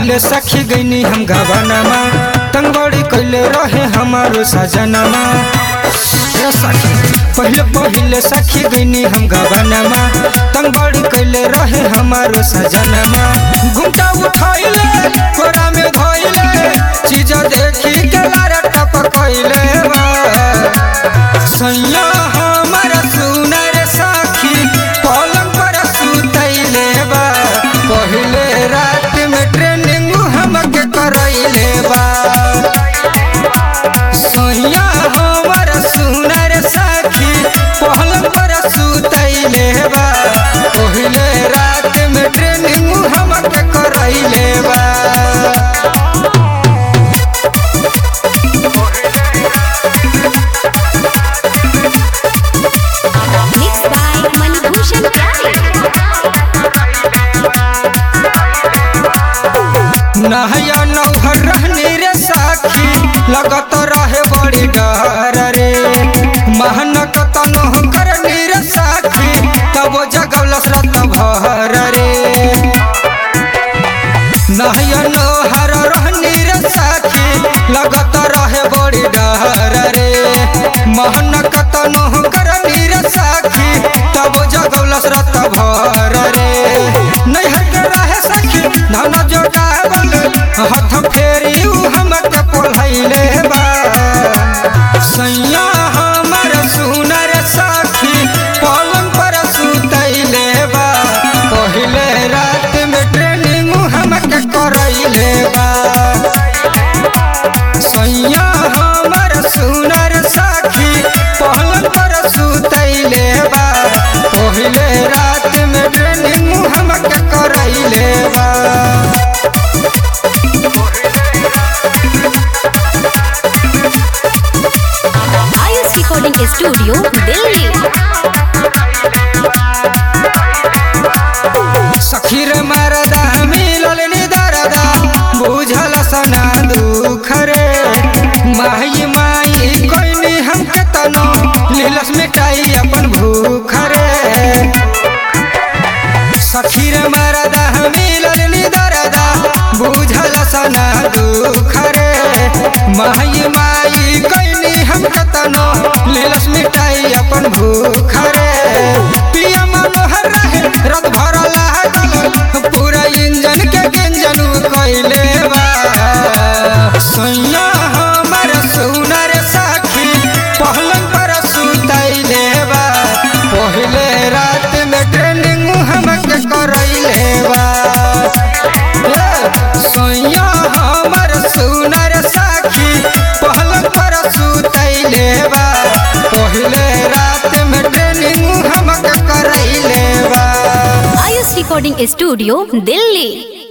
पहले सखी गईनी हम गवानमा तंगबड़ी कैले रहे हमारो सजनमा ए सखी पहले पहले सखी गईनी हम गवानमा तंगबड़ी कैले रहे हमारो सजनमा घुमटा उठैले कोरा में धोइले चीज देखी के लारे टप कैले बा सैया हमर सुनर साखी पलंग पर सुतैले बा पहले रात में ट्रेनिंग हमके करैले बा सैया हमर सुनर साखी पलंग पर सुतैले बा पहले रात में ट्रेनिंग हमके करैले बा Mixed by Manibhushan Pyare. नहया नौहर रहने रे साखी लगत रहे बड़ी डर रे महनक तनो करनी रे साखी तब जगवलस रत भर रे नहया नौहर रहने रे साखी लगत रहे बड़ी डर रे महनक तनो करनी रे साखी तब जगवलस रत भर रे नैहर के रहे सखी धन जोटावल हाथ फेरी उ हमके पोलैले बा सैया हमर सुनर साखी पलंग पर सुतैले बा पहिले रात में ट्रेनिंग हमके करैले बा सैया हमर सुनर साखी पलंग पर सुतैले बा पहिले रात में ट्रेनिंग हमके करैले बा Ayush Recording Studio, Delhi. सखीर मरदा मिलल निदरदा बुझल सना दुख रे माई माई कोइनी हमके तनो लीलस मिटाई अपन भूख रे सखीर मरदा मिलल निदरदा बुझल सना दुख रे माई माई कोइनी हमके तनो लीलस मिटाई अपन भूख रे पिया मनोहर रहे रत भर लागल पूरा इंजन के गंजन कैले बा सैया हमर सुनर साखी पहलंग पर सुतैले बा पहले रात में ट्रेनिंग हमके करैले बा ए, सैया हमर सुनर साखी पहलंग पर सुतैले बा पहले रात में ट्रेनिंग हमके करैले बा Ayush Recording Studio, Delhi.